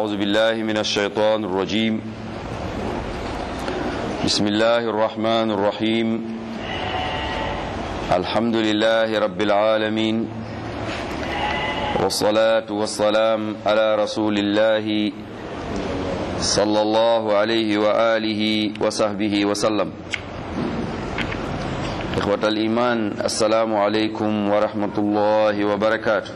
أعوذ بالله من الشيطان الرجيم بسم الله الرحمن الرحيم الحمد لله رب العالمين والصلاة والسلام على رسول الله صلى الله عليه وآله وصحبه وسلم إخوة الإيمان السلام عليكم ورحمة الله وبركاته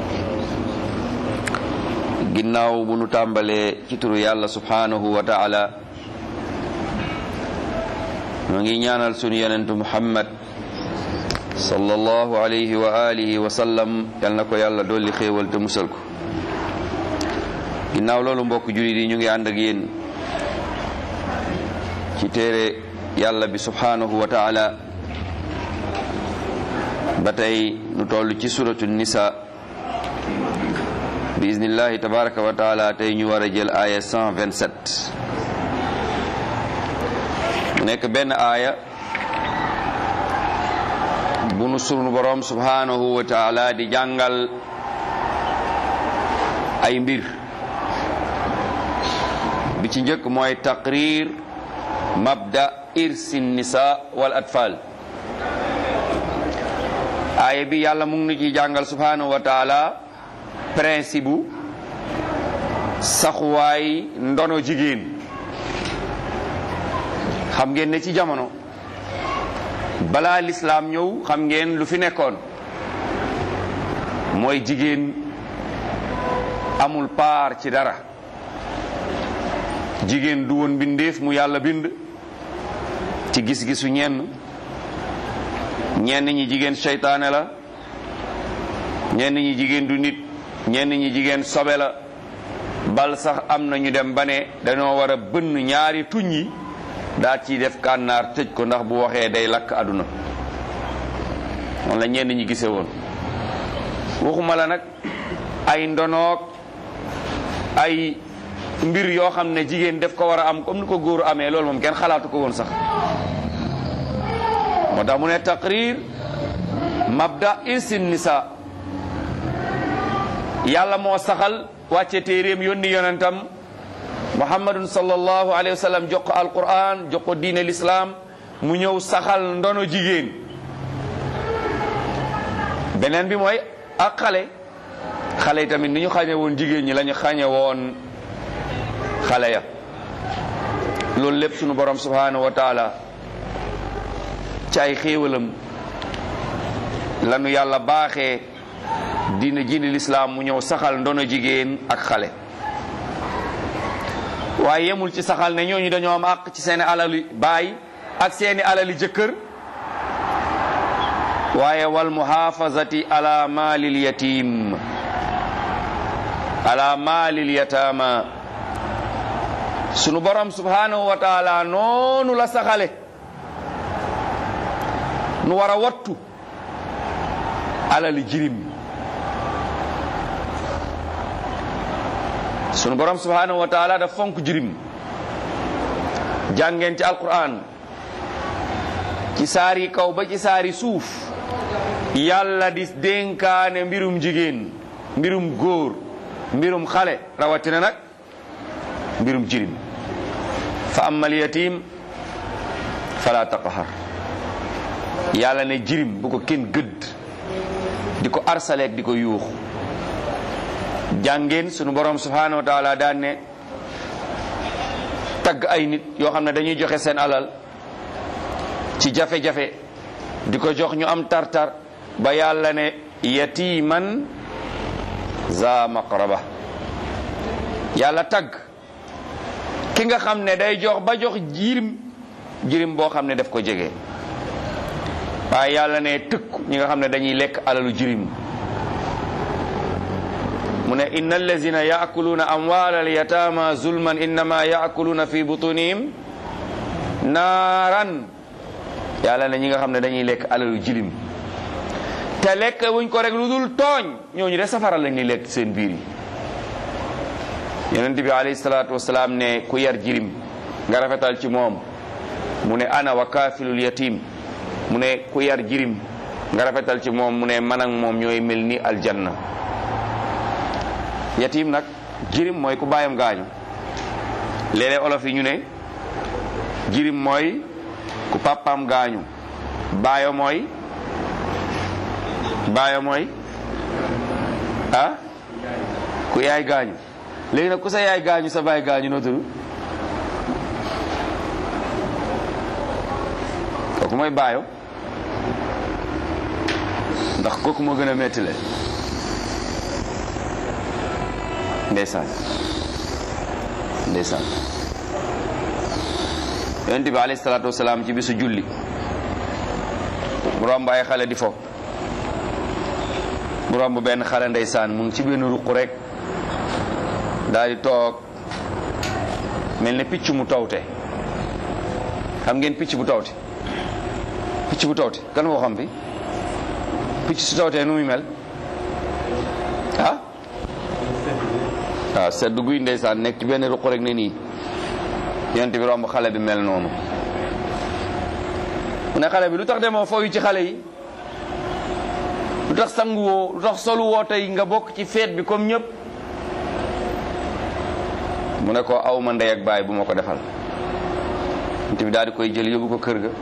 ginnaaw bu nu tàmbalee ci turu yàlla subhanahu wa taala ñoo ngi ñaanal sunu yonentu muhammad sallallahu alayhi wa alihi wa sallam yal na ko yàlla dolli xéewal te musal ko ginnaaw loolu mbokk jullit yi ñu ngi ànd ak yéen ci téere yàlla bi subhanahu wa taala ba tey nu toll ci suratu nisa bi iznillahi tabaraka wa taala tey ñu war a jël aaya 127 mu nekk benn aaya bu nu sunu borom subhanahu wa taala di jàngal ay mbir bi ci njëkk mooy taqrir mabda irsi nisa wal atfal aaya bi yàlla mu ngi nu ci jàngal subhanahu wa taala principe bu saxuwaay ndono jigéen xam ngeen ne ci jamono balaa lislaam ñëw xam ngeen lu fi nekkoon mooy jigéen amul paar ci dara jigéen du woon bindeef mu yàlla bind ci gis-gisu ñenn ñenn ñi jigéen seytaane la ñenn ñi jigéen du nit ñenn ñi jigéen sobe la bal sax am na ñu dem ba ne dañoo war a bënn ñaari tuñ yi daa ciy def kànnaar tëj ko ndax bu waxee day lakk àdduna moom la ñenn ñi gisee woon waxuma la nag ay ndonoog ay mbir yoo xam ne jigéen def ko war a am comme ni ko góor amee loolu moom kenn xalaatu ko woon sax moo tax mu ne taqrir mabda irsin nisa yàlla moo saxal wàcce téeréem yónni yonentam muhammadun sallallahu alayhi wa sallam jox ko alquran jox ko diine l'islam mu ñëw saxal ndono jigéen beneen bi mooy ak xale xale yi tamit ni ñu xañe woon jigéen ñi la ñu xañe woon xale ya loolu lépp sunu borom subhanahu wa taala ci ay xéewalam lanu yàlla baaxee diina jiini lislaam mu ñëw saxal ndono jigéen ak xale waaye yemul ci saxal ne ñooñu dañoo am àq ci seeni alali baay ak seeni alali jëkkër waaye wal muhafazati ala maalil yatim ala maalil yatama sunu borom subhanahu wa taala noonu la saxale nu war a wattu alali jirim sunu borom subhanahu wa taala daf fonk jirim jàngeen ci alquran ci saari kaw ba ci saari suuf yàlla di dénkaane mbirum jigéen mbirum góor mbirum xale rawatina nag mbirum jirim fa ammal yatim fala taqhar yàlla ne jirim bu ko kenn gëdd di ko arsaleek di ko yuux jàngeen sunu borom subhanahu wa taala daan ne tagg ay nit yoo xam ne dañuy joxe seen alal ci jafe-jafe di ko jox ñu am tartar ba yàlla ne yatiman za maqraba yàlla tagg ki nga xam ne day jox ba jox jirim jirim boo xam ne daf ko jege waaye yàlla ne tëkku ñi nga xam ne dañuy lekk alalu jirim mu ne inna allazina yaakuluuna amwaala alyatama zulman innama yaakuluuna fi butunihim naaran yàlla ne ñi nga xam ne dañuy lekk alalu jirim te lekk wuñ ko rek lu dul tooñ ñooñu de safara lañ ni lekk seen biir yi yonent bi alayhi salaatu wasalaam ne ku yar jirim nga rafetal ci moom mu ne ana wa kaafilul yatim mu ne ku yar jirim nga rafetal ci moom mu ne man ak moom ñooy mel ni aljanna yatim nag jirim mooy ku baayam gaañu léeg-léeg olof yi ñu ne jirim mooy ku papaam gaañu baayo mooy baayo mooy ah ku yaay gaañu léegi nag ku sa yaay gaañu sa baay gaañu noo tudd kooku mooy baayo ndax kooku moo gën a metti le ndeysaan ndeysaan yonent bi alayhi salaatu wasalaam ci bisu julli mu romb ay xale di fo mu romb benn xale ndeysaan mu ngi ci benn ruq rek daal di toog mel ne picc mu tawte xam ngeen picc bu tawte picc bu tawte kan moo xam fi picc su tawtee nu muy mel ah waaw sedd guy ndeysaan nekk ci benn ruq rek ne nii yonent bi romb xale bi mel noonu mu ne xale bi lu tax demoo fooyu ci xale yi lu tax sangu woo lu tax solu woo tey nga bokk ci feet bi comme ñëpp mu ne ko aw ma ndey ak baay bu ma ko defal yonent bi daal di koy jël yóbbu ko kër ga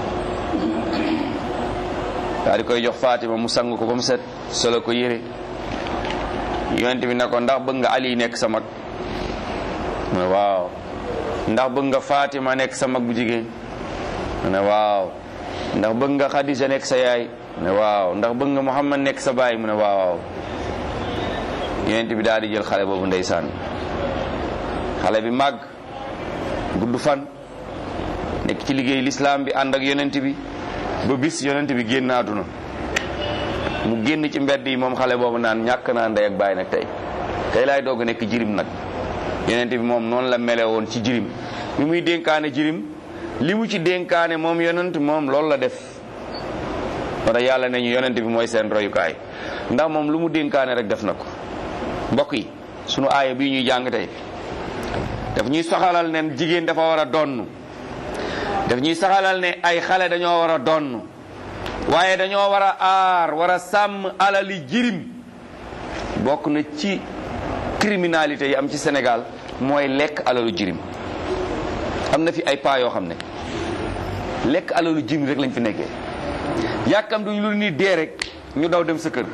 daal di koy jox Fatima mu sang ko ba mu set solo ko yére yonent bi ne ko ndax bëgg nga Ali nekk sa mag mu ne waaw ndax bëgg nga Fatima nekk sa mag bu jigéen mu ne waaw ndax bëgg nga Khadija nekk sa yaay mu ne waaw ndax bëgg nga Muhammad nekk sa baay mu ne waaw yonent bi daal di jël xale boobu ndeysaan xale bi màgg gudd fan nekk ci liggéey lislaam bi ànd ak yonent bi ba bis yonent bi génn àdduna mu génn ci mbedd yi moom xale boobu naan ñàkk naa ndey ak baay nag tey tey laay doog a nekk jirim nag yonent bi moom noonu la mele woon ci jirim bi muy dénkaane jirim li mu ci dénkaane moom yonent moom loolu la def wala yàlla ne ñu yonent bi mooy seen royukaay ndax moom lu mu dénkaane rek def na ko mbokk yi sunu aaya bii ñuy jàng tey daf ñuy soxalal ne jigéen dafa war a donn daf ñuy saxalal ne ay xale dañoo war a donn waaye dañoo war a aar war a sàmm alali jirim bokk na ci criminalité yi am ci Sénégal mooy lekk alalu jirim am na fi ay paa yoo xam ne lekk alalu jirim rek lañ fi nekkee yàkkam duñ lu ni dee rek ñu daw dem sa kër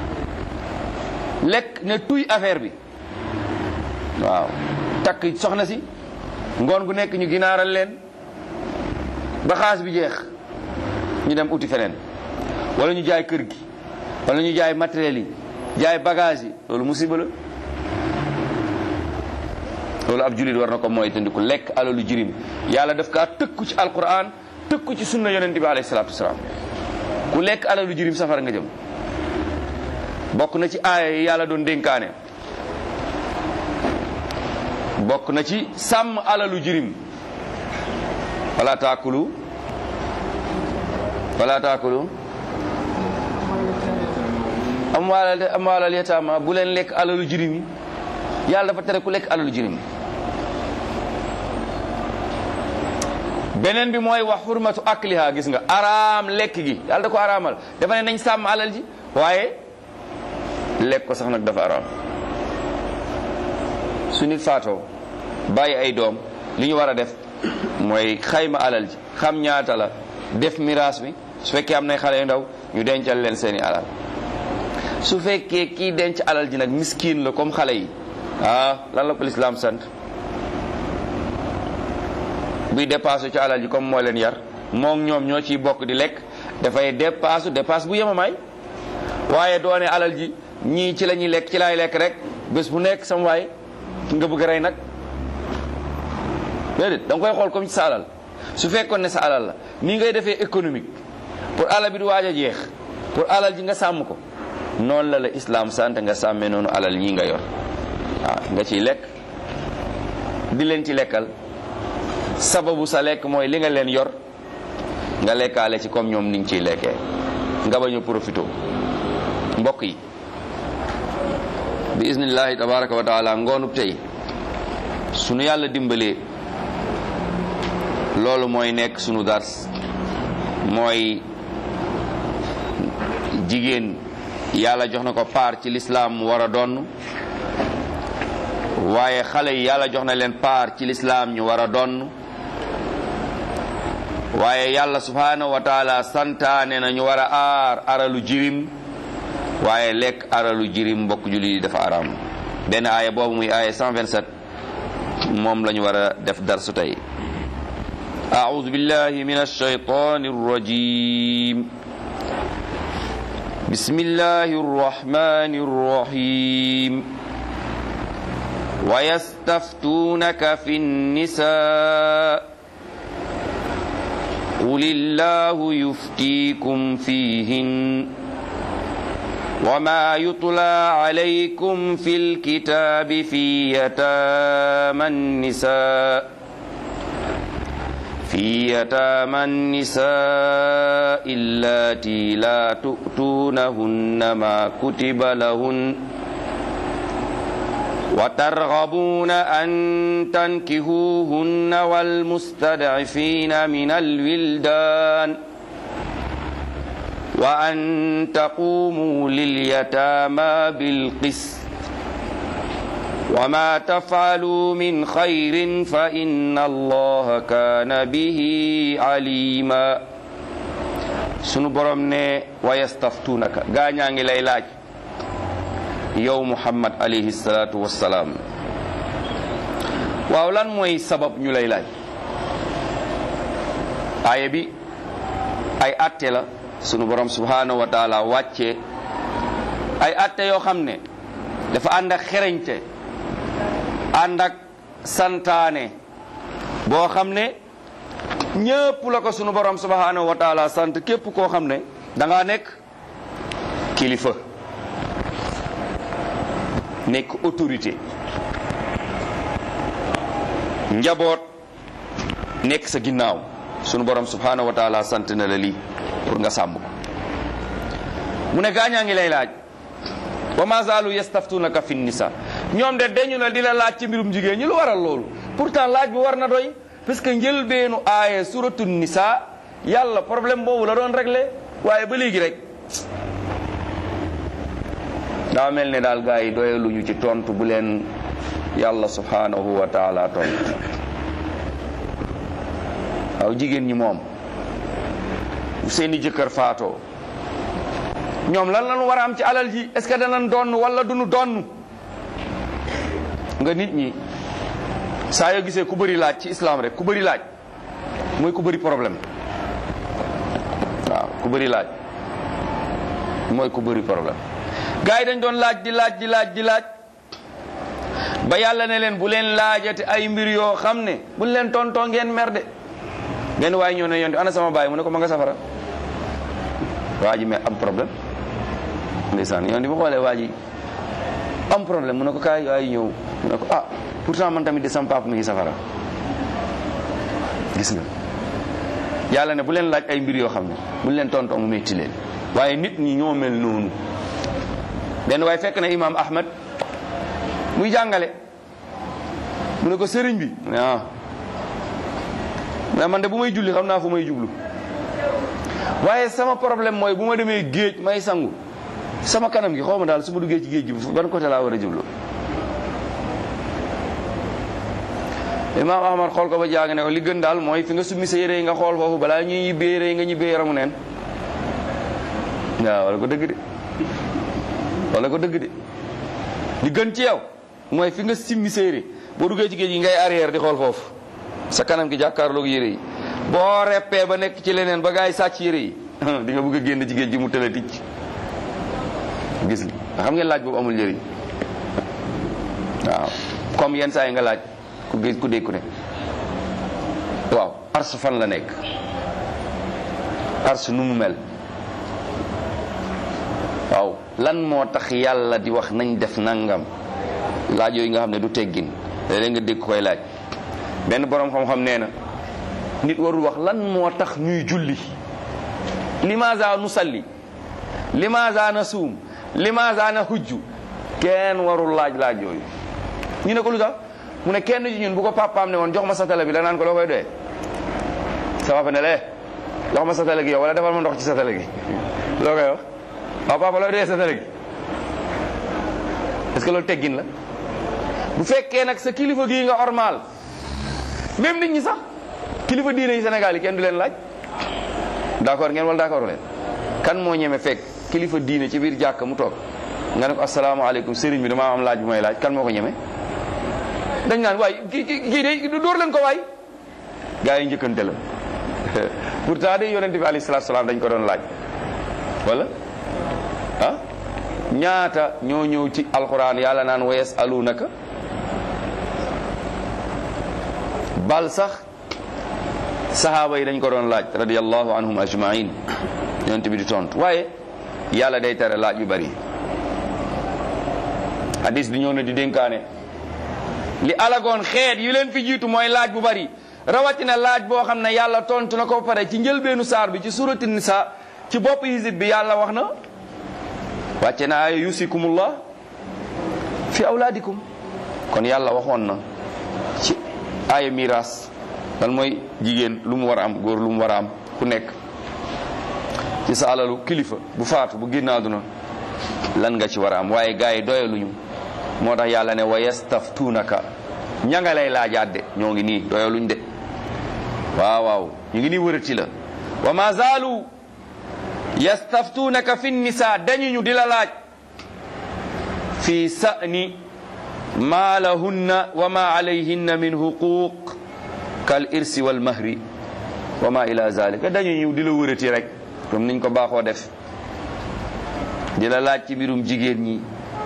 lekk ne tuy affaire bi waaw takk soxna si ngoon gu nekk ñu ginaaral leen ba xaas bi jeex ñu dem uti feneen wala ñu jaay kër gi wala ñu jaay matériel yi jaay bagage yi loolu musiba la loolu ab jullit war na ko mooy tandiku lekk alalu jirim yàlla daf kaa tëkku ci alquran tëkku ci sunna yonent bi alayhi salaatu wasalaam ku lekk alalu jirim safara nga jëm bokk na ci aaya yi yàlla doon dénkaane bokk na ci sàmm alalu jirim wala taakulu wala taakulu amwaalal amwaalal yataama bu leen lekk alalu jirim yi yàlla dafa tere ku lekk alalu jirim beneen bi mooy wax xurmatu akliha gis nga araam lekk gi yàlla da ko araamal dafa ne nañ sàmm alal ji waaye lekk ko sax nag dafa araam su nit faatoo bàyyi ay doom li ñu war a def mooy xayma alal ji xam ñaata la def miraas bi su fekkee am nay xale yu ndaw ñu dencal leen seeni alal su fekkee kii denc alal ji nag miskin la comme xale yi ah lan la ko lislaam sant buy dépassé ci alal ji comme moo leen yar moom ñoom ñoo ciy bokk di lekk dafay dépasse dépasse bu yemamaay waaye doone alal ji ñii ci la ñuy lekk ci laay lekk rek bés bu nekk sama waay nga bëgg rey nag déedéet da nga koy xool comme ci sa alal su fekkoon ne sa alal la nii ngay defee économique pour alal bi du waaj a jeex pour alal ji nga sàmm ko noonu la la islam sant nga sàmmee noonu alal ñii nga yor waaw nga ciy lekk di leen ci lekkal sababu sa lekk mooy li nga leen yor nga lekkaale ci comme ñoom niñ ciy lekkee nga bañ a profité mbokk yi bi isnillahi tabaraka wa taala ngoonub tey sunu yàlla dimbalee loolu mooy nekk sunu dars mooy jigéen yàlla jox na ko paar ci lislaam mu war a donn waaye xale yi yàlla jox na leen paar ci lislaam ñu war a donn waaye yàlla subhanahu wa taala santaane na ñu war a aar aralu jirim waaye lekk aralu jirim mbokk jullit yi dafa araam benn aaya boobu muy aaya 127 moom la ñu war a def darsu tey أعوذ بالله من الشيطان الرجيم بسم الله الرحمن الرحيم ويستفتونك في النساء قل الله يفتيكم فيهن وما يطلى عليكم في الكتاب في يتامى النساء في يتامى النساء اللاتي لا تؤتونهن ما كتب لهن وترغبون أن تنكهوهن والمستضعفين من الولدان وأن تقوموا لليتامى بالقسط وما تفعلوا من خير فإن الله كان به عليما sunu borom ne wa yastaftunaka gaa ñaa ngi lay laaj yow muhammad alayhi salaatu wassalaam waaw lan mooy sabab ñu lay laaj aaya bi ay atte la sunu borom subhanahu wa taala wàcce ay atte yoo xam ne dafa ànd ak xereñte ànd ak santaane boo xam ne ñëpp la ko sunu borom subhanahu wa taala sant képp koo xam ne da ngaa nekk kilifa nekk autorité njaboot nekk sa ginnaaw sunu borom subhanahu wa taala sant na la lii pour nga sàmm ko mu ne gaañaa ngi lay laaj wa ma zaalu yastaftunaka fi nisa ñoom de dañu na di la laaj ci mbirum jigéen ñi lu waral loolu pourtant laaj bi war na doy parce que njëlbeenu aaye suratu nisa yàlla problème boobu la doon réglé waaye ba léegi rek daa mel ne daal gars yi doyaluñu ci tontu bu leen yàlla subhanahu wa taala tontu waaw jigéen ñi moom bu seeni jëkkër faatoo ñoom lan lañu war a am ci alal ji est ce que danañ donn wala duñu donn nga nit ñi saa yoo gisee ku bëri laaj ci islam rek ku bëri laaj mooy ku bëri problème waaw ku bëri laaj mooy ku bëri problème gars yi dañ doon laaj di laaj di laaj di laaj ba yàlla ne leen bu leen laajate ay mbir yoo xam ne buñ leen tontoo ngeen mer de benn waaye ñëw ne yonte ana sama baay mu ne ko ma nga safara waa ji mais am problème ndeysaan yoon di ma xoolee waa ji am problème mu ne ko kaay waay ñëw mu ne ko ah pourtant man tamit de sama papa mi ngi safara gis nga yàlla ne bu leen laaj ay mbir yoo xam ne bu leen tontoo mu metti leen waaye nit ñi ñoo mel noonu benn waaye fekk na imam ahmad muy jàngale mu ne ko sëriñ bi mu ne ah mais man de bu may julli xam naa fu may jublu waaye sama problème mooy bu ma demee géej may sangu sama kanam gi xaw ma daal su ma duggee ci géej gi ban côté laa war a jublu imaam ahmad xool ko ba jàng ne ko li gën daal mooy fi nga summi sa yére yi nga xool foofu balaa ñuy ñibbee yére yi nga ñibbee yaramu neen waaw wala ko dëgg de wala ko dëgg de li gën ci yow mooy fi nga simmi sa yére boo duggee ci géej gi ngay arrière di xool foofu sa kanam gi jàkkaarloog yére yi boo reppee ba nekk ci leneen ba gaay sàcc yére yi di nga bëgg a génn ci géej gi mu tëla ticc gis nga xam ngeen laaj boobu amul njëriñ waaw comme yenn saa yi nga laaj ku gis ku dégg ku ne waaw ars fan la nekk ars nu mu mel waaw lan moo tax yàlla di wax nañ def nangam laaj yooyu nga xam ne du teggin léeg nga dégg koy laaj benn boroom xam-xam nee na nit warul wax lan moo tax ñuy julli limaza nu salli limaza na suum limaza na hujju kenn warul laaj laaj yooyu ñu ne ko lu tax mu ne kenn ci ñun bu ko papaam ne woon jox ma satala bi da naan ko loo koy doyee sa papa ne lee jox ma satala gi yow wala defal ma ndox ci satala gi loo koy wax waaw papa looy doyee satala gi est-ce que loolu teggin la bu fekkee nag sa kilifa gii nga ormaal même nit ñi sax kilifa diine yi Sénégal yi kenn du leen laaj d'accord ngeen wala d'accord leen kan moo ñeme fekk kilifa diine ci biir jàkka mu toog nga ne ko asalaamaaleykum sëriñ bi damaa am laaj bu may laaj kan moo ko ñeme dañ naan waay kii kii de dóor leen ko waay gaa yi njëkkante la pourtant de yonente bi alayhi salaatu salaam dañ ko doon laaj wala ah ñaata ñoo ñëw ci alquran yàlla naan wa yasalunaka bal sax sahaaba yi dañ ko doon laaj radiyallahu anhum ajmain yonente bi di tontu waaye yàlla day tere laaj yu bari hadis bi ñëw na di dénkaane li alagoon xeet yu leen fi jiitu mooy laaj bu bari rawatina laaj boo xam ne yàlla tontu na ko pare ci njëlbeenu saar bi ci surati nisa ci bopp hizib bi yàlla wax na wàcce na aaya yusikumullah fi awlaadikum kon yàlla waxoon na ci aaya miraas lan mooy jigéen lu mu war a am góor lu mu war a am ku nekk ci sa alalu kilifa bu faatu bu génn àdduna lan nga ci war a am waaye gars yi doyaluñu moo tax yàlla ne wa yastaftuunaka ña nga lay laajaat de ñoo ngi nii doyaluñ de waaw waaw ñu ngi nii wërati la wa ma zaalu yastaftuunaka fi nisa dañuñu di la laaj fi sa'ni ma lahunna wa ma alayhinna min huquq kal irsi wal mahri wa ma ila zalika dañuñu di la wërati rek comme niñ ko baaxoo def di la laaj ci mbirum jigéen ñi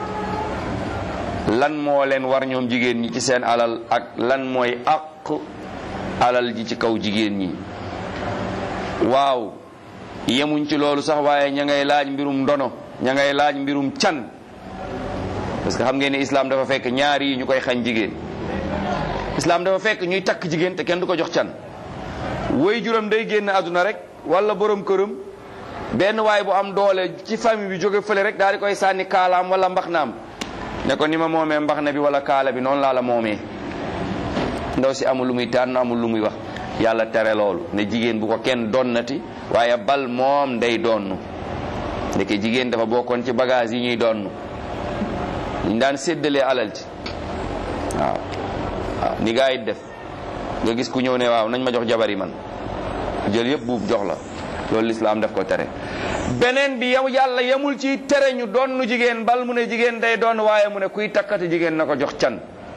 lan moo leen war ñoom jigéen ñi ci seen alal ak lan mooy àq alal ji ci kaw jigéen ñi waaw yemuñ ci loolu sax waaye ña ngay laaj mbirum ndono ña ngay laaj mbirum can parce que xam ngeen ne islam dafa fekk ñaar yi ñu koy xañ jigéen islam dafa fekk ñuy takk jigéen te kenn du ko jox can woy juróom day génn àdduna rek wala borom këram benn waay bu am doole ci famille bi jóge fële rek daal di koy sànni kaalaam wala mbaxnaam ne ko ni ma moomee mbaxna bi wala kaala bi noonu laa la moomee ndaw si amul lu muy tànn amul lu muy wax yàlla tere loolu ne jigéen bu ko kenn donnati waaye bal moom day donn ndeke jigéen dafa bokkoon ci bagage yi ñuy donn ñu daan séddalee alal ci waaw waaw ni gaa yi def nga gis ku ñëw ne waaw nañ ma jox jabar yi man jël yëpp buub jox la loolu lislaam daf ko tere beneen bi yow yàlla yemul ci tere ñu donn jigéen bal mu ne jigéen day donn waaye mu ne kuy takkati jigéen na ko jox can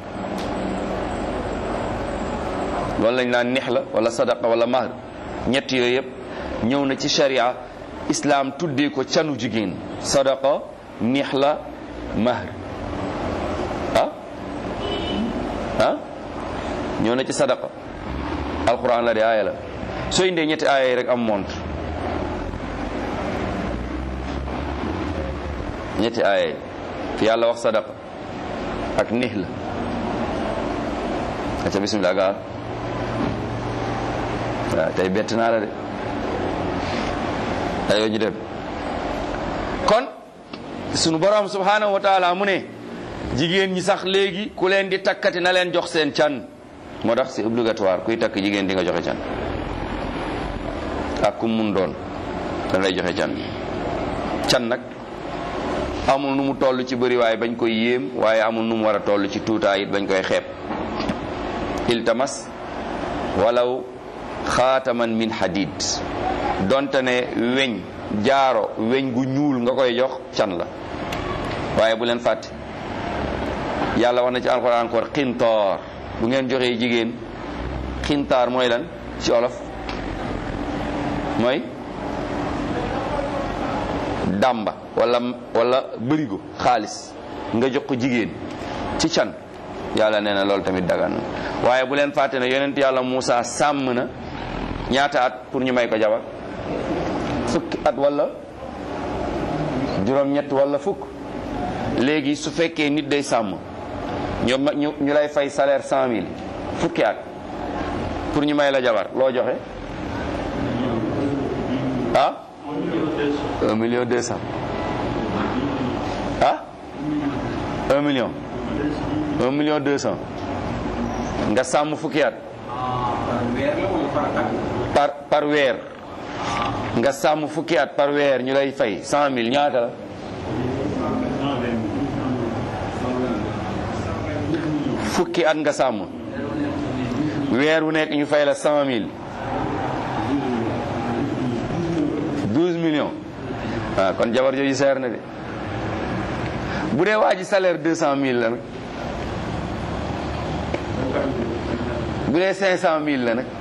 loolu lañ naan nix la wala sadaqa wala mahr ñett yooyu yëpp ñëw na ci sharia islam tuddee ko canu jigéen sadaqa nix la mahr ah ah ñëw na ci sadaqa alquran la de aaya la soo indee ñetti aaya yi rek am montre ñetti aaya yi fi yàlla wax sadaqa ak nix la aca bismillah gaal waaw tey bett naa la de ayoo ñu dem kon sunu borom subhanahu wa taala mu ne jigéen ñi sax léegi ku leen di takkati na leen jox seen can moo tax c'est obligatoire kuy takk jigéen di nga joxe can ak kum mun doon da lay joxe can can nag amul nu mu toll ci bëri waaye bañ koy yéem waaye amul nu mu war a toll ci tuutaay it bañ koy xeeb iltamas walaw xaataman min hadid donte ne weñ jaaro weñ gu ñuul nga koy jox can la waaye bu leen fàtte yàlla wax na ci alxuraan encore xintoor bu ngeen joxee jigéen xintaar mooy lan ci olof mooy dàmba wala wala bërigo xaalis nga jox ko jigéen ci can yàlla nee na loolu tamit dagan na waaye bu leen fàtte ne yonent yàlla Muusa sàmm na ñaata at pour ñu may ko jabar fukki at wala juróom-ñett wala fukk léegi su fekkee nit day sàmm ñu ñu ñu lay fay salaire cent mille fukki at pour ñu may la jabar loo joxe ah un million deux cent ah un million un million deux cent nga sàmm fukki at par par weer nga sàmm fukki at par weer ñu lay fay cent mille ñaata la fukki at nga sàmm weer wu nekk ñu fay la cent mille douze millions waaw kon jabar jooju seer na de bu dee waa ji salaire deux cent mille la nag bu dee cinq cent mille la nag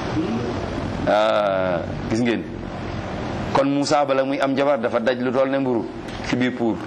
gis ngeen kon Moussa bala muy am jabar dafa daj lu toll ne mburu ci biir pour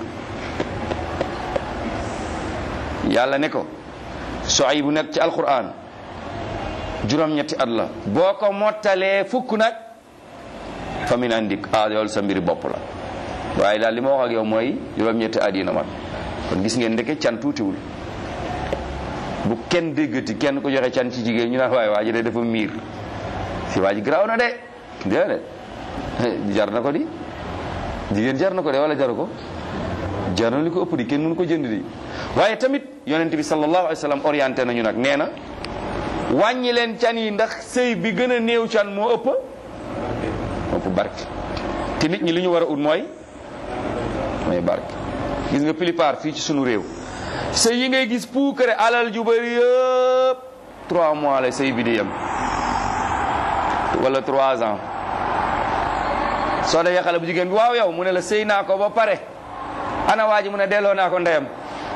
yàlla ne ko soay bu nekk ci alquran juróom-ñetti at la boo ko mottalee fukk nag fa min andik ah yoolu sa mbiri bopp la waaye daal li ma wax ak yow mooy juróom-ñetti at yi na mat kon gis ngeen ndeke can tuutiwul bu kenn déggati kenn ko joxe can ci jigéen ñu naan waaye waa ji de dafa miir si waa ji garaaw na de déedéet jar na ko di jigéen jar na ko de wala jaru ko jar na li ko ëpp di kenn mënu ko jënd di waaye tamit yonent bi sallallahu alayhi wa sallam orienté nañu nag nee na wàññi leen can yi ndax sëy bi gën a néew can moo ëpp ëpp barke te nit ñi li ñu war a ut mooy mooy barke gis nga plupart fii ci sunu réew sëy yi ngay gis puukare alal ju bëri yëpp trois mois la sëy bi di yem wala trois ans soo dee xale bu jigéen bi waaw yow mu ne la sëy naa ko ba pare ana waa ji mu ne delloo naa ko ndeyam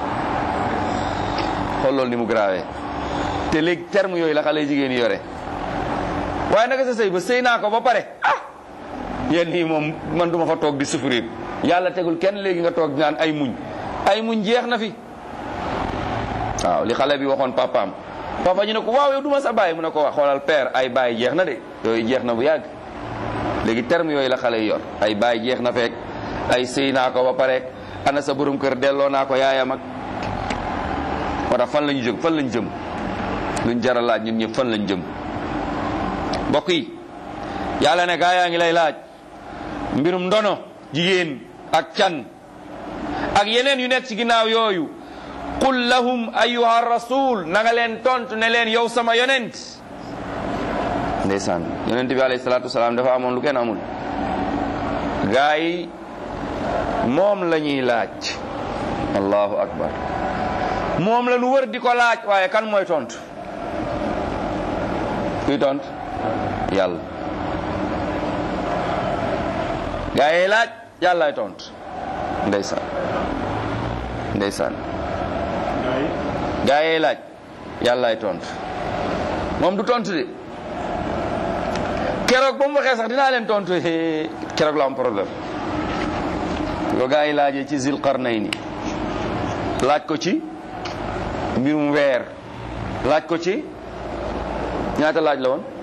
xool loolu ni mu grave te léegi terme yooyu la xale jigéen yi yore waaye naka sa sëy ba sëy naa ko ba pare ah yéen nii moom man duma fa toog di souffrir yàlla tegul kenn léegi nga toog naan ay muñ ay muñ jeex na fi waaw li xale bi waxoon papaam papa ñu ne ko waaw yow duma sa bàyyi mu ne ko wax xoolal père ay bàyyi jeex na de yooyu jeex na bu yàgg léegi terme yooyu la xale yi yor ay bàyyi jeex na fekk ay sëy naa ko ba pare ana sa borom kër delloo naa ko yaayam ak moo tax fan la ñu jóg fan lañ jëm luñ jara laaj ñun ñëpp fan lañ jëm mbokk yi yàlla ne gaa yaa ngi lay laaj mbirum ndono jigéen ak can ak yeneen yu nekk ci ginnaaw yooyu qul lahum ayuha rasul na nga leen tontu ne leen yow sama yonent ndeysaan yonent bi alayhi salaatu wasalaam dafa amoon lu kenn amul gaa yi moom la ñuy laaj allahu akbar moom la nu wër di ko laaj waaye kan mooy tontu kuy tontu yàlla gaa yi laaj yàllaay tontu ndeysaan ndeysaan gaa yi laaj yàllaay tontu moom du tontu de keroog ba mu waxee sax dinaa leen tontu keroog la am problème ko gaa yi laajee ci zil qarnayni laaj ko ci mbirum weer laaj ko ci ñaata laaj la woon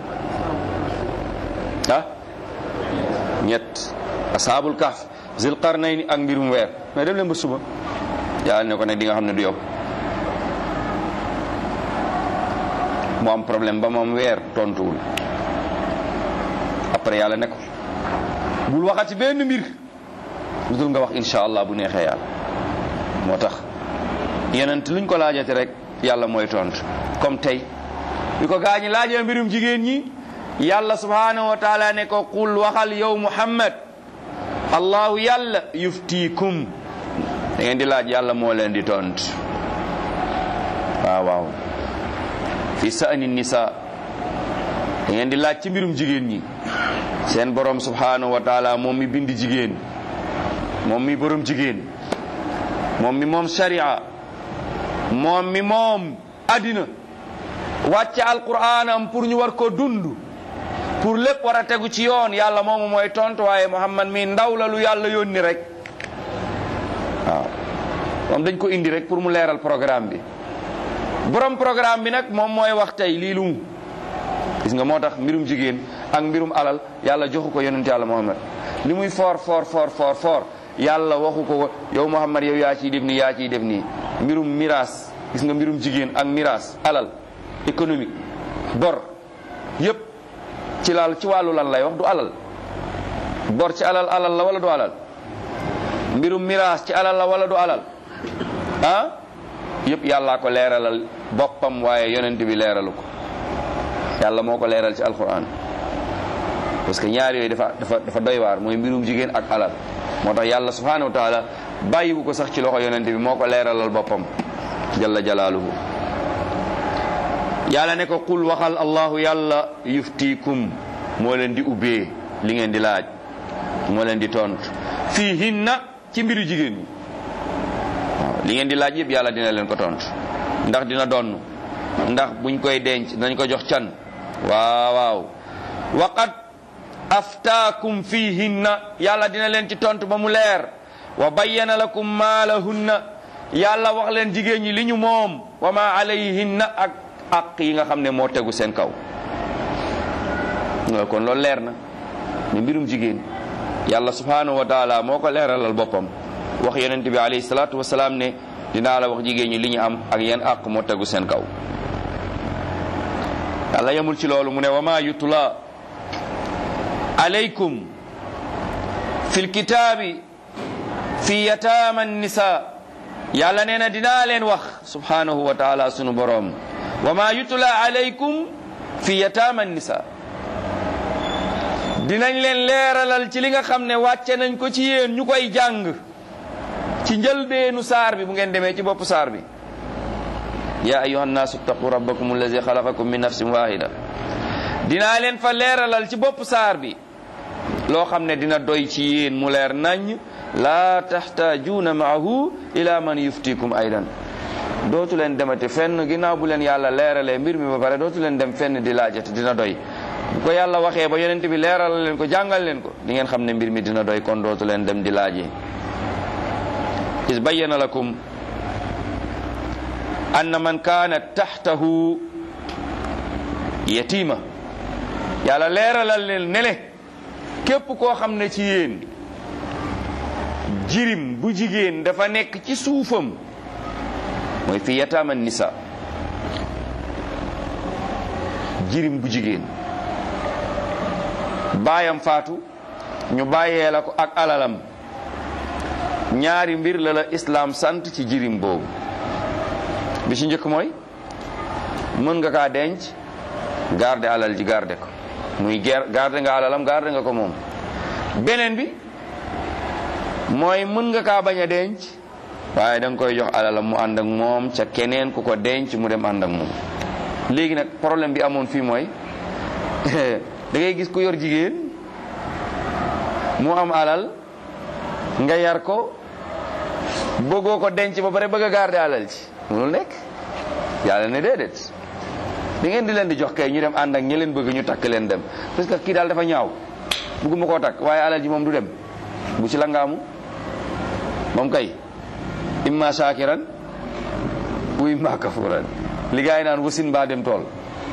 ah ñett asaabul kahf zil qarnayni ak mbirum weer mais dem leen ba suba yàlla ne ko ne di nga xam ne du yow mu am problème ba moom weer tontuwul après yàlla ne ko bul waxati benn mbir lu dul nga wax insha allah bu neexee yàlla moo tax yenent luñ ko laajate rek yàlla mooy tontu comme tey bi ko gaañi laajee mbirum jigéen ñi yàlla subhanahu wa taala ne ko qul waxal yow muhammad allahu yàlla yuftiikum da ngeen di laaj yàlla moo leen di tontu waaw waaw fi sa'ni nisa da ngeen di laaj ci mbirum jigéen ñi seen borom subhanahu wa taala moom mi bind jigéen moom mi borom jigéen moom mi moom sharia moom mi moom addina wàcce alquraanam pour ñu war ko dund pour lépp war a tegu ci yoon yàlla moomu mooy tontu waaye muhammad mi ndaw la lu yàlla yónni rek waaw moom dañ ko indi rek pour mu leeral programme bi borom programme bi nag moom mooy wax tey lii lu mu gis nga moo tax mbirum jigéen ak mbirum alal yàlla joxu ko yonent yàlla muhammad li muy foor foor foor foor foor yàlla waxu ko yow muhammad yow yaa ciy def nii yaa ciy def nii mbirum miraas gis nga mbirum jigéen ak miraas alal économique bor yépp ci laal ci wàllu lan lay wax du alal bor ci alal alal la wala du alal mbirum miraas ci alal la wala du alal ah yépp yàllaa ko leeralal boppam waaye yonent bi leeralu ko yàlla moo ko leeral ci alquran parce que ñaar yooyu dafa dafa dafa doy waar mooy mbirum jigéen ak alal moo tax yàlla subhanahu wa taala bàyyiwu ko sax ci loxo yonent bi moo ko leeralal boppam jalla jalaaluhu yàlla ne ko qul waxal allahu yàlla yuftikum moo leen di ubbee li ngeen di laaj moo leen di tontu fii hinna ci mbiru jigéen ñi waaw li ngeen di laaj yëpp yàlla dina leen ko tontu ndax dina donn ndax buñ koy denc nañ ko jox can waaw waaw waqad aftaakum fihinna yàlla dina leen ci tontu ba mu leer wa bayyana lakum maa lahunna yàlla wax leen jigéen ñi li ñu moom wa ma alayhinna ak ak yi nga xam ne moo tegu seen kaw nga kon loolu leer na ni mbirum jigéen yàlla subhanahu wa taala moo ko leeralal boppam wax yonent bi alayhi salaatu wasalaam ne dinaa la wax jigéen ñi li ñu am ak yan àq moo tegu seen kaw yàlla yemul ci loolu mu ne wa ma yutla alaykum fi lkitaabi fi yataama nisa yàlla nee na dinaa leen wax subhanahu wa taala sunu boroom wa ma yutla alaykum fi yataama nisa dinañ leen leeralal ci li nga xam ne wàcce nañ ko ci yéen ñu koy jàng ci njëlbeenu saar bi bu ngeen demee ci bopp saar bi ya ayuha nnaasu ttaqu rabbakum allazi xalaqakum min nafsin wahida dinaa leen fa leeralal ci bopp saar bi loo xam ne dina doy ci yéen mu leer nañ laa taxtaajuuna maahu ila man yuftikum aydan dootu leen demate fenn ginnaaw bu leen yàlla leeralee mbir mi ba pare dootu leen dem fenn di laajate dina doy bu ko yàlla waxee ba yonent bi leeral leen ko jàngal leen ko di ngeen xam ne mbir mi dina doy kon dootu leen dem di laajee is bayyana lakum anna man kaana taxtahu yatima yàlla leeralal leen nele képp koo xam ne ci yéen jirim bu jigéen dafa nekk ci suufam mooy fi yataama nisa jirim bu jigéen baayam faatu ñu bàyyee la ko ak alalam ñaari mbir la la islaam sant ci jirim boobu bi ci njëkk mooy mën nga kaa denc garde alal ji garde ko muy garde nga alalam garde nga ko moom beneen bi mooy mën nga kaa bañ a denc waaye da nga koy jox alalam mu ànd ak moom ca keneen ku ko denc mu dem ànd ak moom léegi nag problème bi amoon fii mooy da ngay gis ku yor jigéen mu am alal nga yar ko bëggoo ko denc ba pare bëgg a garder alal ci mënul nekk yàlla ne déedéet da ngeen di leen di jox kay ñu dem ànd ak ñi leen bëgg ñu takk leen dem parce que kii daal dafa ñaaw bëgguma koo takk waaye alal ji moom du dem bu ci la ngaamu moom kay imma shakiran wa imma kafuran li gaa yi naan wasin mbaa dem tool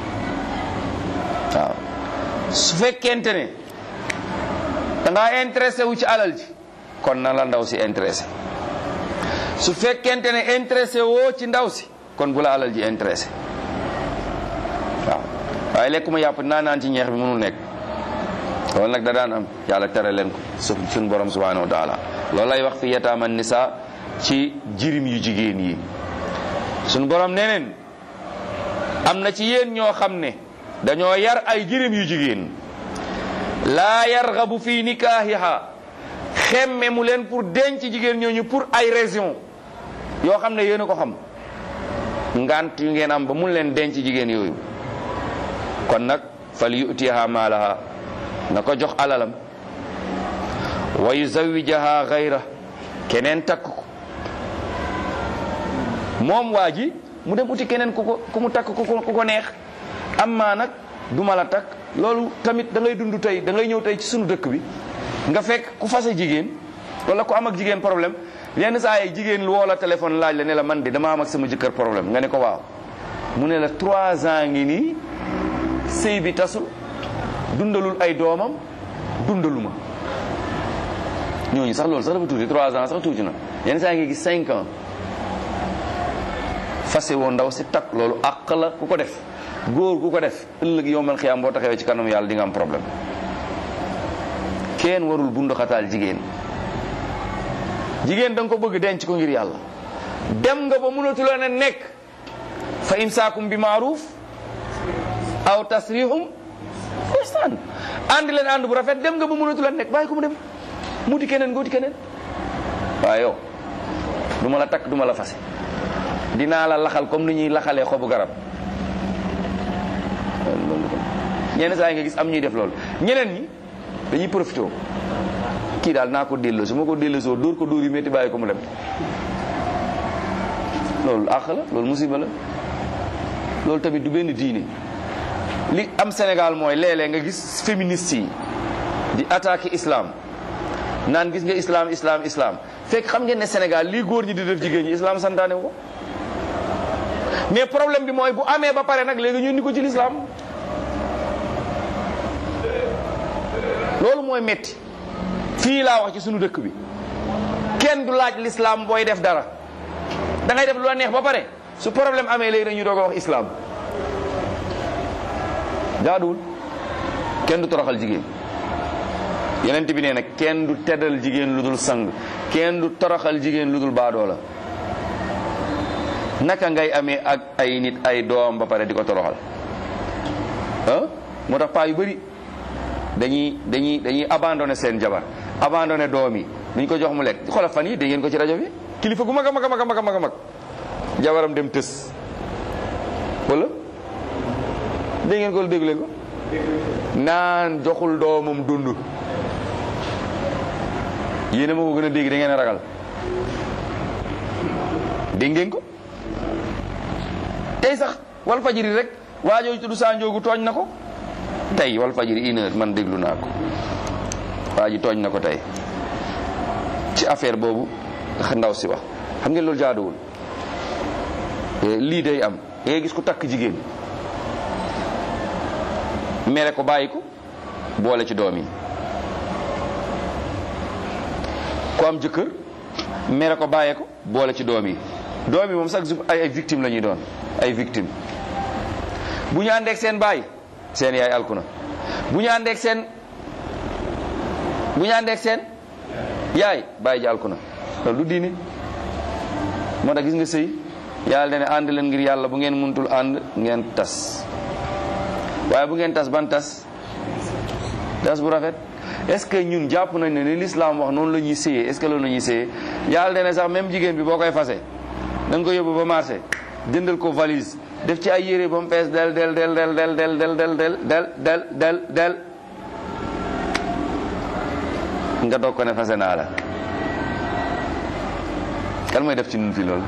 waaw su fekkente ne da ngaa intéressé wu ci alal ji kon na la ndaw si intéressé su fekkente ne intéressé woo ci ndaw si kon bu la alal ji intéressé waaw waaye lekkuma yàpp naa naan ci ñeex bi mënul nekk loolu nag da daan am yàlla tere leen ko su suñ borom subhanahu wa taala loolu lay wax fi yataama nisa ci jirim yu jigéen yi suñ borom neneen am na ci yéen ñoo xam ne dañoo yar ay jirim yu jigéen laa yargabu fi nikaahiha xemme mu leen pour denc jigéen ñooñu pour ay raison yoo xam ne yéen a ko xam ngant yu ngeen am ba mun leen denc jigéen yooyu kon nag fal yutiha maalaha na ko jox alalam wa yuzawijaha gayra keneen takk ko moom waa ji mu dem uti keneen ku ko ku mu takk ku ko ku ko neex amma nag duma la takk loolu tamit da ngay dund tey da ngay ñëw tey ci sunu dëkk bi nga fekk ku fase jigéen wala ku am ak jigéen problème yenn saa yi jigéen woo la téléphone laaj la ne la man de dama am ak sama jëkkër problème nga ne ko waaw mu ne la trois ans ngi nii sëy bi tasul dundalul ay doomam dundaluma ñooñu sax loolu sax dafa tuuti trois ans sax tuuti na yenn saa yi nga gis cinq ans fase woo ndaw si takk loolu àq la ku ko def góor ku ko def ëllëg yowmal xiyaam boo taxawee ci kanam yàlla di nga am problème kenn warul bunduxataal jigéen jigéen da nga ko bëgg denc ko ngir yàlla dem nga ba mënatu la ne nekk fa imsaakum bi maaruf aw tasrihum ihsan ànd leen ànd bu rafet dem nga ba mënatu la nekk bàyyi ko mu dem mu di keneen nga wuti keneen waaye yow du ma la takk du ma la fase dinaa la laxal comme ni ñuy laxalee xobu garab ñenn saa yi nga gis am ñuy def loolu ñeneen ñi dañuy profité kii daal naa ko delloo su ma ko delloosoo dóor ko dóor yu métti bàyyi ko mu dem loolu àq la loolu musiba la loolu tamit du benn diine li am Sénégal mooy léeg-léeg nga gis féministes yi di attaquer islam naan gis nga islam islam islam fekk xam ngeen ne Sénégal lii góor ñi di def jigéen ñi islam santaane ko mais problème bi mooy bu amee ba pare nag léegi ñu ni ko ci l'islam loolu mooy metti fii laa wax ci sunu dëkk bi kenn du laaj l'islam booy def dara da ngay def lu la neex ba pare su problème amee léegi dañuy doog a wax islam jaaduwul kenn du toroxal jigéen yenent bi nee na kenn du teddal jigéen lu dul sang kenn du toroxal jigéen lu dul baadoo la naka ngay amee ak ay nit ay doom ba pare di ko toroxal ah moo tax paa yu bëri dañuy dañuy dañuy abandonné seen jabar abandonné doom yi duñ ko jox mu lekk xoolal fan yi dégg ngeen ko ci rajo bi kilifa gu mag a mag a mag a mag a mag a mag jabaram dem tës wala dégg ngeen ko wala dégg leen ko naan joxul doomam dund yéen a ma ko gën a dégg da ngeen a ragal dégg ngeen ko tey sax wal fajiri rek waajooju tudd saa njoogu tooñ na ko tey wal fajiri une heure man déglu naa ko waa ji tooñ na ko tey ci affaire boobu ndaw si wax xam ngeen loolu jaaduwul lii day am da ngay gis ku takk jigéen mere ko bàyyi ko boole ci doom yi ku am jëkkër mere ko bàyyee ko boole ci doom yi doom yi moom chaque jour ay ay victime la ñuy doon ay victime bu ñu àndeek seen baay seen yaay alku na bu ñu àndeek seen bu ñu àndeek seen yaay bàyyi ji alku na loolu du diine moo tax gis nga sëy yàlla dane ànd leen ngir yàlla bu ngeen muntul ànd ngeen tas waaye bu ngeen tas ban tas tas bu rafet est ce que ñun jàpp nañ ne ni l'islam wax noonu la ñuy séyee est ce que loolu la ñuy séyee yàlla dane sax même jigéen bi boo koy fase da nga ko yóbbu ba marché jëndal ko valise def ci ay yére ba mu fees del del del del del del del del del del del del del nga doog ko ne fase naa la kan mooy def ci nun fii loolu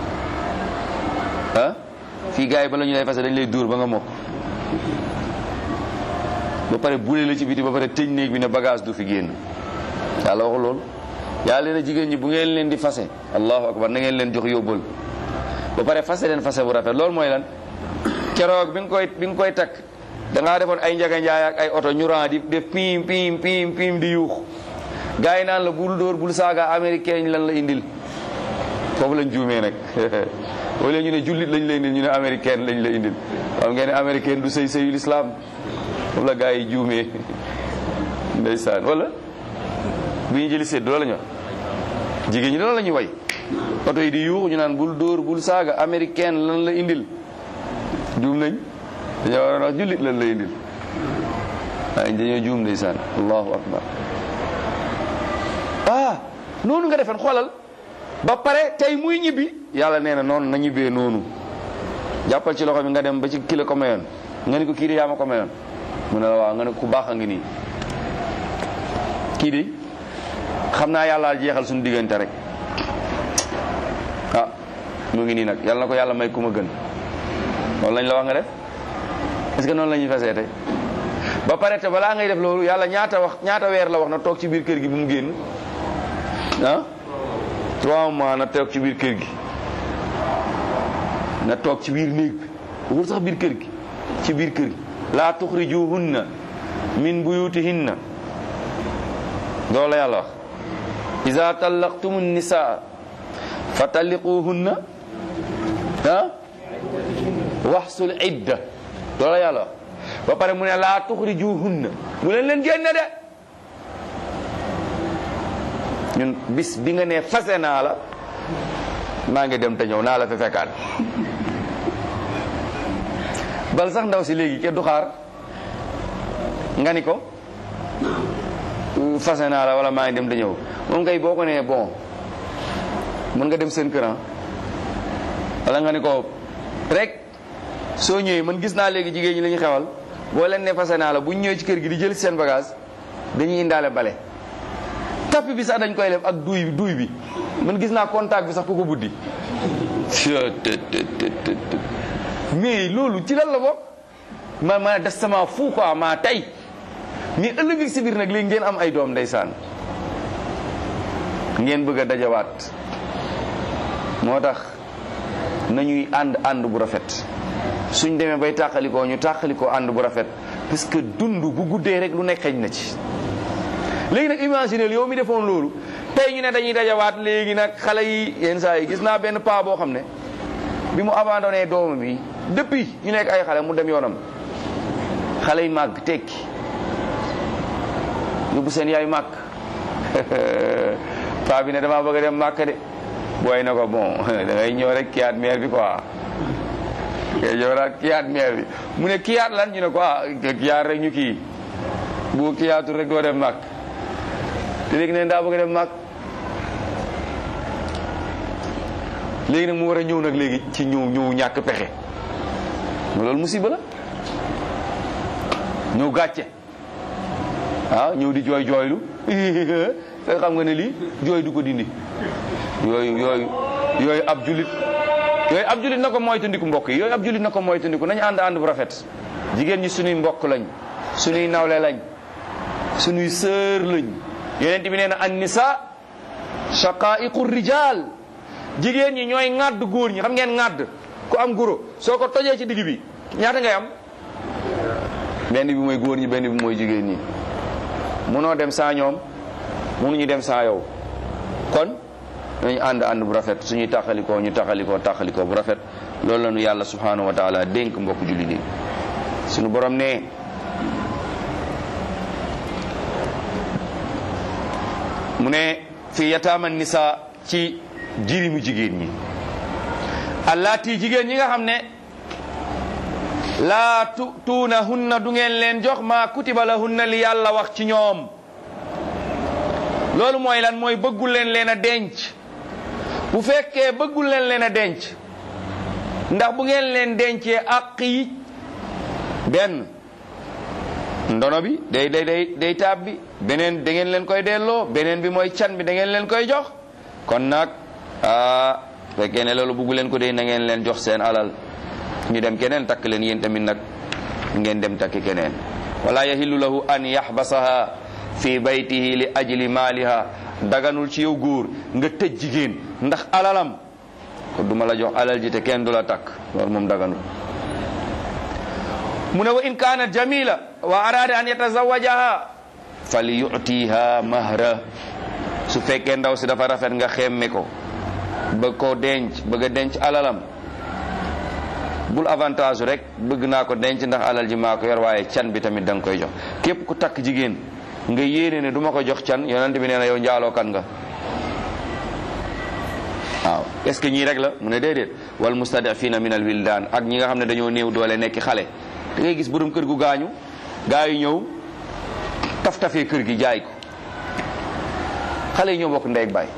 ah fii gars yi ba la ñu lay fase dañ lay dóor ba nga mokk ba pare bule la ci biti ba pare tëj néeg bi ne bagage du fi génn yàlla waxu loolu yàlla leen jigéen ñi bu ngeen leen di fase allahu akbar na ngeen leen jox yóbbal ba pare fase leen fase bu rafet loolu mooy lan keroog bi nga koy bi nga koy takk da ngaa defoon ay njaga njaay ak ay oto ñu ran di def piim piim piim piim di yuux gars yi naan la bul dóor bul saaga américain lan la indil foofu lañ juumee nag wala ñu ne jullit lañ la indil ñu ne américain lañ la indil xam ngeen ne américain du sëy sëyu lislaam foofu la gars yi juumee ndeysaan wala bu ñu jëli sédd loolu la ñu wax jigéen ñi loolu la ñuy way oto yi di yuux ñu naan bul dóor bul saaga américain lan la indil juum nañ dañoo waroon wax jullit lan la indil waaye dañoo juum ndeysaan allahu akbar ah noonu nga defen xoolal ba pare tey muy ñibbi yàlla nee na noonu na ñibbee noonu jàppal ci loxo bi nga dem ba ci kilo ko mayoon nga ni ko kii de yaa ma ko mayoon mu ne la waaw nga ne ku baax a ngi nii kii de xam naa yàlla jeexal suñu diggante rek ah mu ngi nii nag yàlla na ko yàlla may ku ma gën loolu lañ la wax nga def est-ce que noonu la ñuy fasee tey ba pare te balaa ngay def loolu yàlla ñaata wax ñaata weer la wax na toog ci biir kër gi bu mu génn ah trois mois na toog ci biir kër gi na toog ci biir néeg bi wul sax biir kër gi ci biir kër gi laa tuxrijuhunna min buyutihinna loolu la yàlla wax iza tallaqtumu nisaa fa talliquhunna ah waxsul idda loolu la yàlla wax ba pare mu ne laa tuxrijuhunna mu leen leen génne de ñun bis bi nga ne fase naa la maa ngi dem te ñëw naa la fi fekkaat bal sax ndaw si léegi kenn du xaar nga ni ko fase naa la wala maa ngi dem te ñëw moom kay boo ko nee bon mën nga dem seen këran wala nga ni ko rek soo ñëwee man gis naa léegi jigéen ñi la ñu xewal boo leen ne fase naa la bu ñu ñëwee ci kër gi di jël seen bagage dañuy indaale bale tapis bi sax dañ koy def ak duy bi duy bi man gis naa contact bi sax ku ko buddi mais loolu ci lan la bokk ma ma des sama fu quoi maa tey mais ëllëg si biir nag léegi ngeen am ay doom ndeysaan ngeen bëgg a dajawaat moo tax nañuy ànd ànd bu rafet suñ demee bay tàqalikoo ñu tàqalikoo ànd bu rafet parce que dund bu guddee rek lu nekk xëj na ci léegi nag imaginez yow mi defoon loolu tey ñu ne dañuy dajawaat léegi nag xale yi yenn saa yi gis naa benn paa boo xam ne bi mu abandonné doomam bi depuis ñu nekk ay xale mu dem yoonam xale yi màgg tekki yóbbu seen yaay màgg paa bi ne damaa bëgg a dem màkk de booy na ko bon da ngay ñëw rek kiyaat meer bi quoi ngay ñëw rek kiyaat meer bi mu ne kiyaat lan ñu ne ko ah kiyaat rek ñu kii bu kiyaatul rek doo dem màkk te léegi neen daa bëgg a dem màkk léegi nag mu war a ñëw nag léegi ci ñëw ñëw ñàkk pexe loolu musiba la ñëw gàcce waaw ñëw di jooy jooylu te xam nga ne lii jooy du ko dindi yooyu yooyu yooyu ab julit yooyu ab julit na ko moytandiku mbokk yi yooyu ab julit na ko moytandiku nañu ànd ànd bu rafet jigéen ñi suñuy mbokk lañ suñuy nawle lañ suñuy sœur lañ yonent bi nee na an nisa shaqaiqu rijal jigéen ñi ñooy ŋàdd góor ñi xam ngeen ŋàdd ku am goro soo ko tojee ci digg bi ñaata ngay am benn bi mooy góor ñi benn bi mooy jigéen ñi munoo dem saa ñoom munuñu dem saa yow kon nañu ànd ànd bu rafet suñuy taxalikoo ñu taxalikoo taxalikoo bu rafet loolu la ñu yàlla subhanahu wa taala dénk mbokk julli nii suñu borom ne mu ne fi yataama nisa ci jirimu jigéen ñi allaati jigéen ñi nga xam ne laa tu tuuna hunna du ngeen leen jox maa kutiba la hunna li yàlla wax ci ñoom loolu mooy lan mooy bëggul leen leen a denc bu fekkee bëggul leen leen a denc ndax bu ngeen leen dencee àq yi benn ndono bi day day day day taab bi beneen da ngeen leen koy delloo beneen bi mooy can bi da ngeen leen koy jox kon nag ah fekkee ne loolu bëggu leen ko dee na ngeen leen jox seen alal ñu dem keneen takk leen yéen tamit nag ngeen dem takki keneen wala yahillu lahu an yaxbasaha fi baytihi li ajli maaliha daganul ci yow góor nga tëj jigéen ndax alalam ko duma la jox alal ji te kenn du la takk loolu moom daganul mu ne wa in kaanat jamila wa arada an yatazawajaha fali yutiha mahra su fekkee ndaw si dafa rafet nga xemme ko bëgg koo denc bëgg a denc alalam bul avantage rek bëgg naa ko denc ndax alal ji maa ko yor waaye can bi tamit da nga koy jox képp ku takk jigéen nga yéene ne du ma ko jox can yonent bi nee na yow njaaloo kan nga waaw est ce que ñii rek la mu ne déedéet wal mustadafina min al wildaan ak ñi nga xam ne dañoo néew doole nekki xale da ngay gis borom kër gu gaañu gaa yi ñëw taf tafee kër gi jaay ko xale yi ñoo bokk ndey ak baay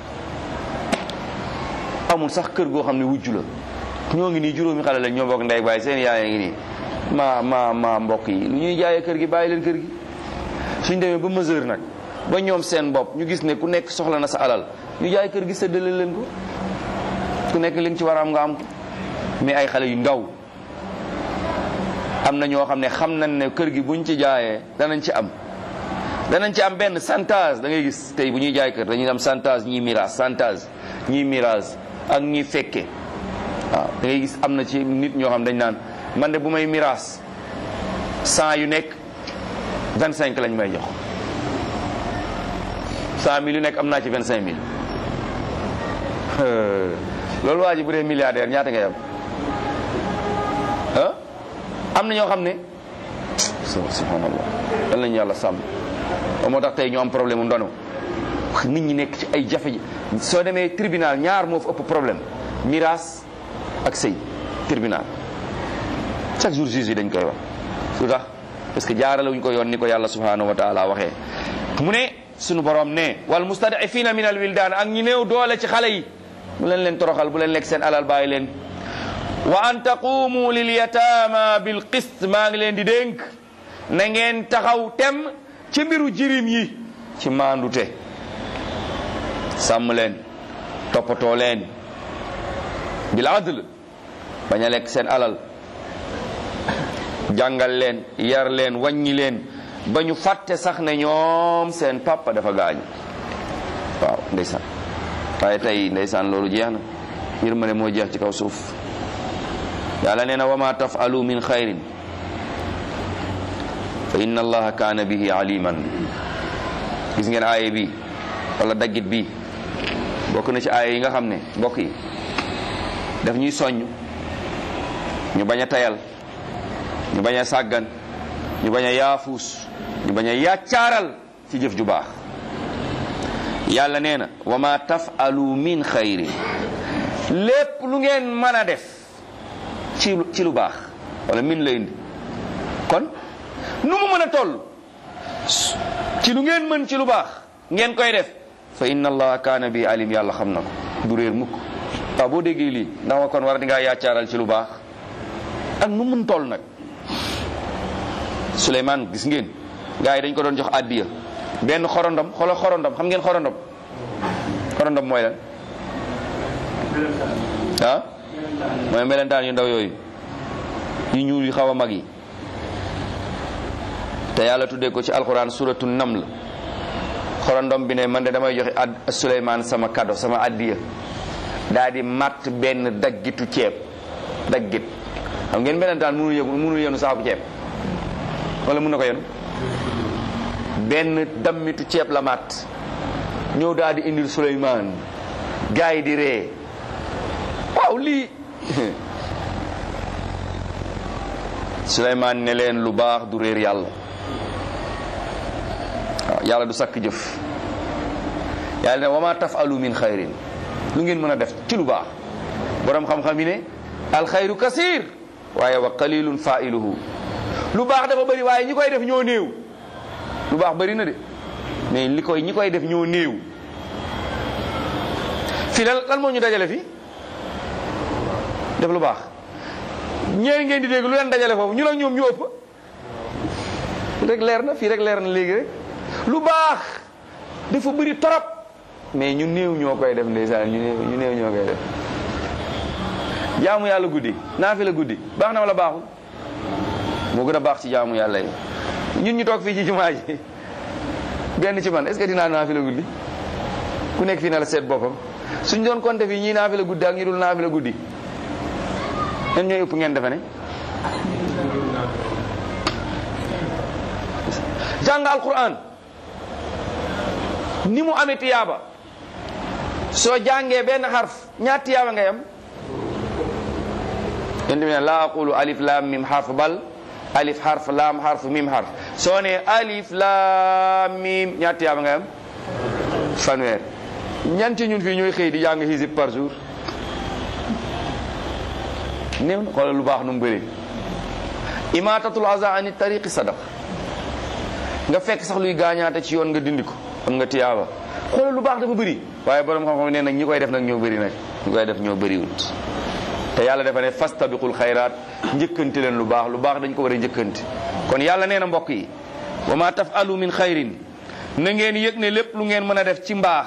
amul sax kër goo xam ne wujju la ñoo ngi nii juróomi xale lañ ñoo bokk ndey ak baay seen yaay ngi nii ma ma ma mbokk yi lu ñuy jaayee kër gi bàyyi leen kër gi suñ demee ba mesure nag ba ñoom seen bopp ñu gis ne ku nekk soxla na sa alal ñu jaay kër gi séddale leen ko ku nekk li nga ci war a am nga am ko mais ay xale yu ndaw am na ñoo xam ne xam nañ ne kër gi buñ ci jaayee danañ ci am danañ ci am benn santage da ngay gis tey bu ñuy jaay kër dañuy am santage ñii mirage santage ñii mirage ak ñii fekke waaw da ngay gis am na ci nit ñoo xam dañ naan man de bu may mirage cent yu nekk vingt cinq lañ may jox cent mille yu nekk am naa ci vingt cinq mille loolu waa ji bu dee milliardaire ñaata ngay am ah am na ñoo xam ne subhanallah dan lañu yàlla sàmm moo tax tey ñu am problème mu ndono nit ñi nekk ci ay jafe soo demee tribunal ñaar moo fa ëpp problème miraas ak sëy tribunal chaque jour juge yi dañ koy wax lu tax parce que jaarale wuñ ko yoon ni ko yàlla subhanahu wa taala waxee mu ne sunu borom ne wal mustadafina min al wildaan ak ñi néew doole ci xale yi bu leen leen toroxal bu leen lekk seen alal bàyyi leen wa an taqumu lil yataama bil qist maa ngi leen di dénk na ngeen taxaw tem ci mbiru jirim yi ci maandute sàmm leen toppatoo leen bil adl bañ a lekk seen alal jàngal leen yar leen wàññi leen ba ñu fàtte sax ne ñoom seen papa dafa gaañu waaw ndeysaan waaye tey ndeysaan loolu jeex na yërmande moo jeex ci kaw suuf yàlla nee na wa ma tafalu min xayrin fa inna allaha kaana bihi aliman gis ngeen aaye bi wala daggit bi bokk na ci aaye yi nga xam ne mbokk yi daf ñuy soññ ñu bañ a tayal ñu bañ a sàggan ñu bañ a yaafuus ñu bañ a yàccaaral ci jëf ju baax yàlla nee na wa ma tafalu min xayrin lépp lu ngeen mën a def ci ci lu baax wala min la indi kon nu mu mën a toll ci lu ngeen mën ci lu baax ngeen koy def fa inna allaha kaana bi alim yàlla xam na ko du réer mukk waaw boo déggee lii ndax ma kon war di ngaa yaccaaral ci lu baax ak nu mun toll nag Souleymane gis ngeen gars yi dañ ko doon jox addiya benn xorondom xoolal xorondom xam ngeen xorondom xorondom mooy lan ah mooy melentaan yu ndaw yooyu yu ñuul yu xaw a mag yi te yàlla tuddee ko ci alquran suratu naml xorondom bi ne man de damay joxe ad Souleymane sama kado sama addiya daa di matt benn daggitu ceeb daggit xam ngeen melentaan mënul yëgu mënul yenu saaku ceeb wala mun na ko yenu benn dammitu ceeb la matt ñëw daal di indil Souleymane gars yi di ree waaw lii Souleymane ne leen lu baax du réer yàlla waaw yàlla du sakk jëf yàlla ne wama tafalu min xayrin lu ngeen mën a def ci lu baax borom xam-xam yi ne alxayru kasir waaye wa qalilun failuhu lu baax dafa bëri waaye ñi koy def ñoo néew lu baax bëri na de mais li koy ñi koy def ñoo néew fii lan lan moo ñu dajale fi def lu baax ñeeri ngeen di dégg lu leen dajale foofu ñu ak ñoom ñu ëpp rek leer na fii rek leer na léegi rek lu baax dafa bëri torop mais ñu néew ñoo koy def ndeysaan ñu néew ñu néew ñoo koy def jaamu yàlla guddi naafi la guddi baax na wala baaxul moo gën a baax ci jaamu yàlla yi ñun ñu toog fii ci jumaa ji benn ci man est-ce que dinaa naafi la guddi ku nekk fii na la seet boppam suñ doon compter fii ñii naafi la guddi ak ñi dul naafi la guddi ñen ñooy ëpp ngeen defe ne jàng alquran ni mu amee tiyaaba soo jàngee benn xarf ñaat tiyaaba ngay am yéen tamit laa aqulu alif laam mim xarf bal alif xarf laam xarf mim xarf soo nee alif laam mim ñaat tiyaaba ngay am fanweer ñanti ñun fii ñooy xëy di jàng xisib par jour néew na xoolal lu baax nu mu bëri imatatul aza ani tariqi sadaq nga fekk sax luy gaañaate ci yoon nga dindi ko am nga tiyaaba xoolal lu baax dafa bëri waaye borom xam-xam nee nag ñi koy def nag ñoo bëri nag ñi koy def ñoo bëriwut te yàlla dafa ne fastabiqul xayraat njëkkante leen lu baax lu baax dañ ko war a njëkkante kon yàlla nee na mbokk yi wa ma tafalu min xayrin na ngeen yëg ne lépp lu ngeen mën a def ci mbaax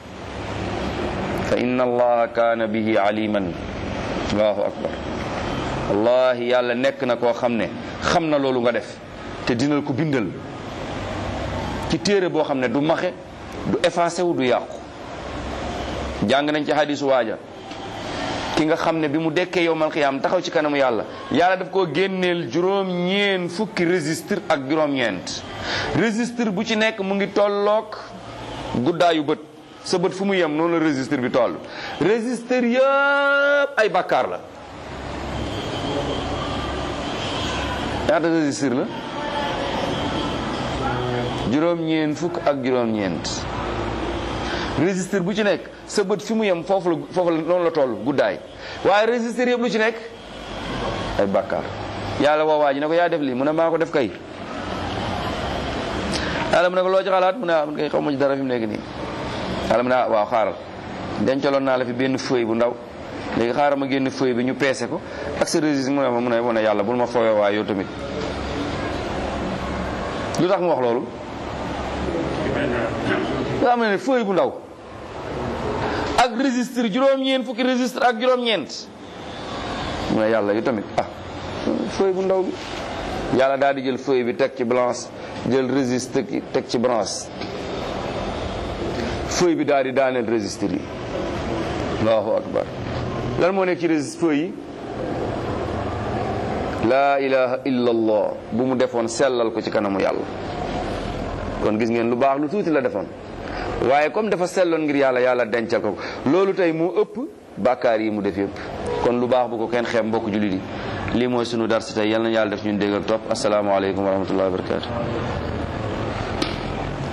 fa inna allaha kaana bihi aliman allahu akbar wallahi yàlla nekk na koo xam ne xam na loolu nga def te dinal ko bindal ci téere boo xam ne du maxe du effacé wu du yàqu jàng nañ ci hadisu waaja ki nga xam ne bi mu dekkee yowmal xiyaam taxaw ci kanamu yàlla yàlla daf koo génneel juróom ñeen fukki registre ak juróom-ñeent registre bu ci nekk mu ngi tolloog guddaayu bët sa bët fu mu yem noonu la registre bi toll registre yëpp ay bàkkaar la ñaata registre la juróom-ñeent fukk ak juróom-ñeent registre bu ci nekk sa bët fi mu yem foofu la foofu la noonu la toll guddaay waaye registre yëpp lu ci nekk ay bàkkaar yàlla woo waa ji ne ko yaa def lii mu ne maa ko def kay yàlla mu ne ko loo ci xalaat mu ne ah man kay xaw ma ci dara fi mu nekk nii yàlla mu ne ah waaw xaaral dencaloon naa la fi benn feuille bu ndaw léegi xaaral ma génn feuille bi ñu peese ko ak sa registre mu ne ma mu ne ma ne yàlla bul ma fooyoo waaye yow tamit lu tax mu wax loolu nga xam ne feuille bu ndaw ak registre juróom-ñeent fukki registre ak juróom-ñeent mu ne yàlla yu tamit ah feuille bu ndaw bi yàlla daal di jël feuille bi teg ci blanche jël registre teg ci blanche feuille bi daal di daaneel registre yi allahu akbar lan moo nekk ci registre feuille yi laa ilaha illa allah bu mu defoon sellal ko ci kanamu yàlla kon gis ngeen lu baax lu tuuti la defoon waaye comme dafa selloon ngir yàlla yàlla dencal ko loolu tey moo ëpp bàkkaar yi mu def yëpp kon lu baax bu ko kenn xeeb mbokk jullit yi lii mooy sunu dars tey yal na yàlla def ñun dégg ak topp asalaamaaleykum wa rahmatullahi wa barakatu